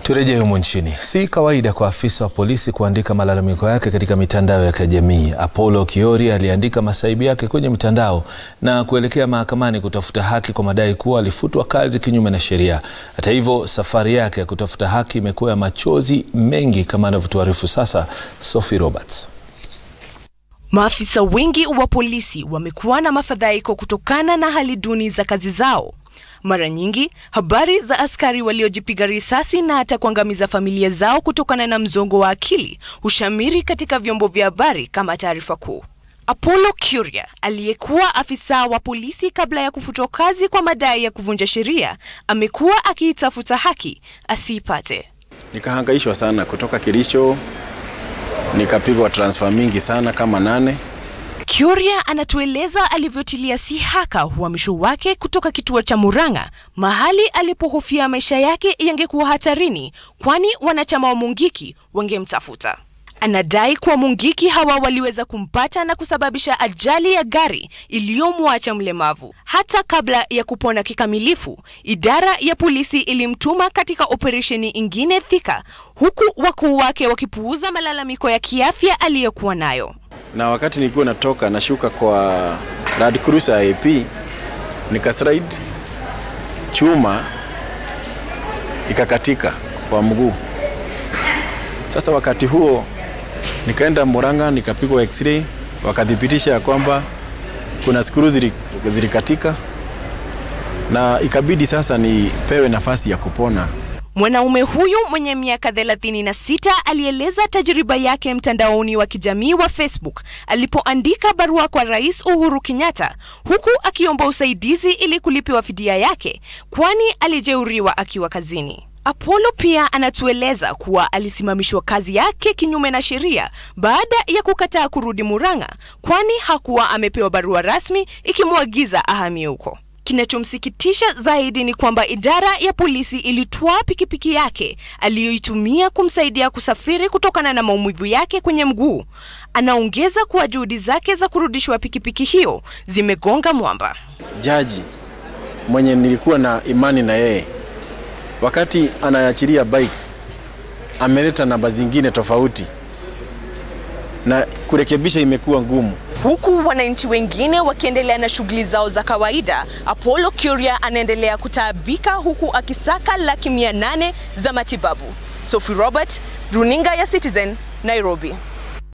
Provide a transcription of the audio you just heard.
Turejee humu nchini. Si kawaida kwa afisa wa polisi kuandika malalamiko yake katika mitandao ya kijamii. Apollo Kiori aliandika masaibu yake kwenye mitandao na kuelekea mahakamani kutafuta haki kwa madai kuwa alifutwa kazi kinyume na sheria. Hata hivyo, safari yake ya kutafuta haki imekuwa ya machozi mengi, kama anavyotuarifu sasa Sophie Roberts. Maafisa wengi wa polisi wamekuwa na mafadhaiko kutokana na hali duni za kazi zao. Mara nyingi habari za askari waliojipiga risasi na hata kuangamiza familia zao kutokana na mzongo wa akili hushamiri katika vyombo vya habari kama taarifa kuu. Apollo Kuria aliyekuwa afisa wa polisi kabla ya kufutwa kazi kwa madai ya kuvunja sheria amekuwa akiitafuta haki asiipate. Nikahangaishwa sana kutoka Kericho, nikapigwa transfer mingi sana kama nane. Kuria anatueleza alivyotilia si haka uhamisho wake kutoka kituo cha Murang'a, mahali alipohofia maisha yake yangekuwa hatarini, kwani wanachama wa Mungiki wangemtafuta. Anadai kuwa Mungiki hawa waliweza kumpata na kusababisha ajali ya gari iliyomwacha mlemavu. Hata kabla ya kupona kikamilifu, idara ya polisi ilimtuma katika operesheni ingine Thika, huku wakuu wake wakipuuza malalamiko ya kiafya aliyokuwa nayo. Na wakati nilikuwa natoka nashuka kwa Land Cruiser AP, nikaslide chuma ikakatika kwa mguu. Sasa wakati huo nikaenda Murang'a nikapigwa x-ray, wakathibitisha ya kwamba kuna skuru zilikatika na ikabidi sasa nipewe nafasi ya kupona. Mwanaume huyu mwenye miaka 36 alieleza tajriba yake mtandaoni wa kijamii wa Facebook alipoandika barua kwa Rais Uhuru Kenyatta huku akiomba usaidizi ili kulipiwa fidia yake kwani alijeuriwa akiwa kazini. Apollo pia anatueleza kuwa alisimamishwa kazi yake kinyume na sheria baada ya kukataa kurudi Murang'a kwani hakuwa amepewa barua rasmi ikimwagiza ahamie huko. Kinachomsikitisha zaidi ni kwamba idara ya polisi ilitwaa pikipiki yake aliyoitumia kumsaidia kusafiri kutokana na maumivu yake kwenye mguu. Anaongeza kuwa juhudi zake za kurudishwa pikipiki hiyo zimegonga mwamba. Jaji mwenye nilikuwa na imani na yeye, wakati anaachilia bike ameleta namba zingine tofauti na kurekebisha imekuwa ngumu. Huku wananchi wengine wakiendelea na shughuli zao za kawaida, Apollo Kuria anaendelea kutaabika huku akisaka laki mia nane za matibabu. Sophie Robert, runinga ya Citizen, Nairobi.